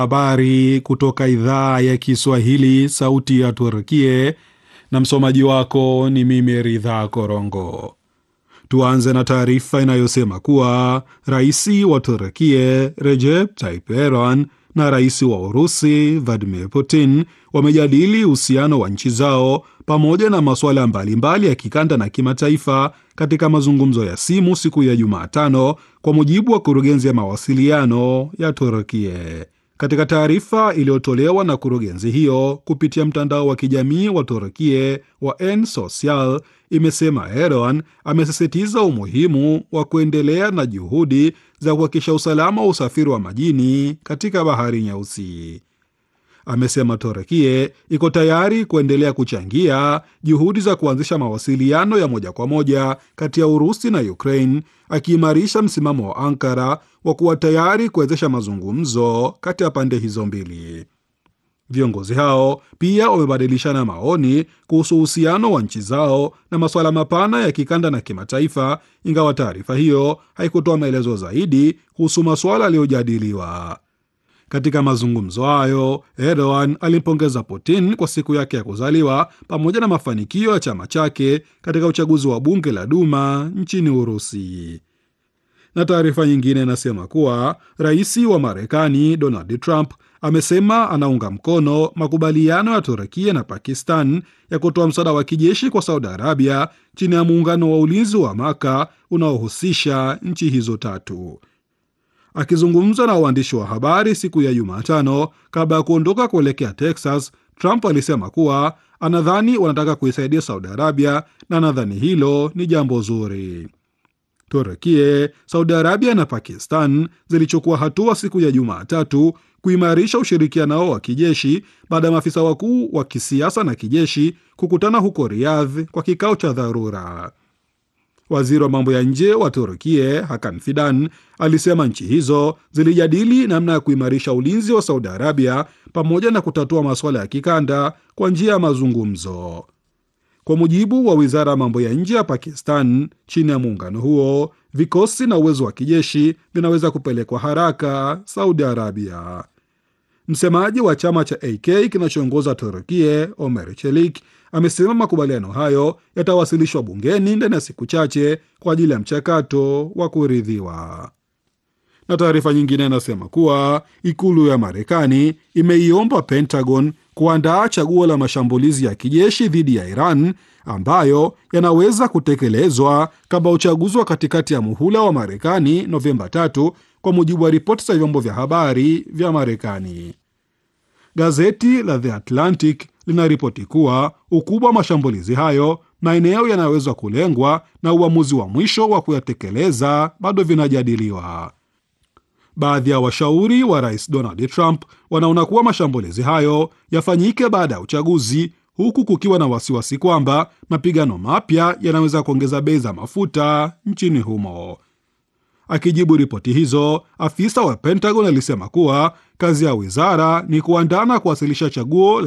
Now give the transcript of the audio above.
Habari kutoka idhaa ya Kiswahili, sauti ya Turkie, na msomaji wako ni mimi Ridha Korongo. Tuanze na taarifa inayosema kuwa rais wa Turkie Recep Tayyip Erdogan na rais wa Urusi Vladimir Putin wamejadili uhusiano wa nchi zao pamoja na masuala mbalimbali ya kikanda na kimataifa katika mazungumzo ya simu siku ya Jumatano, kwa mujibu wa kurugenzi ya mawasiliano ya Turkie. Katika taarifa iliyotolewa na kurugenzi hiyo kupitia mtandao wa kijamii wa Turkie wa N Social imesema Erdogan amesisitiza umuhimu wa kuendelea na juhudi za kuhakikisha usalama wa usafiri wa majini katika bahari Nyeusi. Amesema Turkie iko tayari kuendelea kuchangia juhudi za kuanzisha mawasiliano ya moja kwa moja kati ya Urusi na Ukraine, akiimarisha msimamo wa Ankara wa kuwa tayari kuwezesha mazungumzo kati ya pande hizo mbili. Viongozi hao pia wamebadilishana maoni kuhusu uhusiano wa nchi zao na masuala mapana ya kikanda na kimataifa, ingawa taarifa hiyo haikutoa maelezo zaidi kuhusu masuala yaliyojadiliwa. Katika mazungumzo hayo, Erdogan alimpongeza Putin kwa siku yake ya kuzaliwa pamoja na mafanikio ya chama chake katika uchaguzi wa bunge la Duma nchini Urusi. Na taarifa nyingine inasema kuwa rais wa Marekani Donald Trump amesema anaunga mkono makubaliano ya Turkia na Pakistan ya kutoa msaada wa kijeshi kwa Saudi Arabia chini ya muungano wa ulinzi wa Maka unaohusisha nchi hizo tatu. Akizungumza na waandishi wa habari siku ya Jumatano kabla ya kuondoka kuelekea Texas, Trump alisema kuwa anadhani wanataka kuisaidia Saudi Arabia na anadhani hilo ni jambo zuri. Turkie, Saudi Arabia na Pakistan zilichukua hatua siku ya Jumatatu kuimarisha ushirikiano wao wa kijeshi baada ya maafisa wakuu wa kisiasa na kijeshi kukutana huko Riyadh kwa kikao cha dharura. Waziri wa mambo ya nje wa Turkie Hakan Fidan alisema nchi hizo zilijadili namna ya kuimarisha ulinzi wa Saudi Arabia pamoja na kutatua masuala ya kikanda kwa njia ya mazungumzo. Kwa mujibu wa wizara ya mambo ya nje ya Pakistan, chini ya muungano huo, vikosi na uwezo wa kijeshi vinaweza kupelekwa haraka Saudi Arabia. Msemaji wa chama cha AK kinachoongoza Turkie, Omer Chelik, amesema makubaliano hayo yatawasilishwa bungeni ndani ya siku chache kwa ajili ya mchakato wa kuridhiwa. Na taarifa nyingine inasema kuwa ikulu ya Marekani imeiomba Pentagon kuandaa chaguo la mashambulizi ya kijeshi dhidi ya Iran ambayo yanaweza kutekelezwa kabla uchaguzi wa katikati ya muhula wa Marekani Novemba tatu, kwa mujibu wa ripoti za vyombo vya habari vya Marekani. Gazeti la The Atlantic linaripoti kuwa ukubwa wa mashambulizi hayo, maeneo yanayoweza kulengwa na uamuzi wa mwisho wa kuyatekeleza bado vinajadiliwa. Baadhi ya washauri wa rais Donald Trump wanaona kuwa mashambulizi hayo yafanyike baada ya uchaguzi, huku kukiwa na wasiwasi kwamba mapigano mapya yanaweza kuongeza bei za mafuta nchini humo. Akijibu ripoti hizo, afisa wa Pentagon alisema kuwa kazi ya wizara ni kuandaa na kuwasilisha chaguo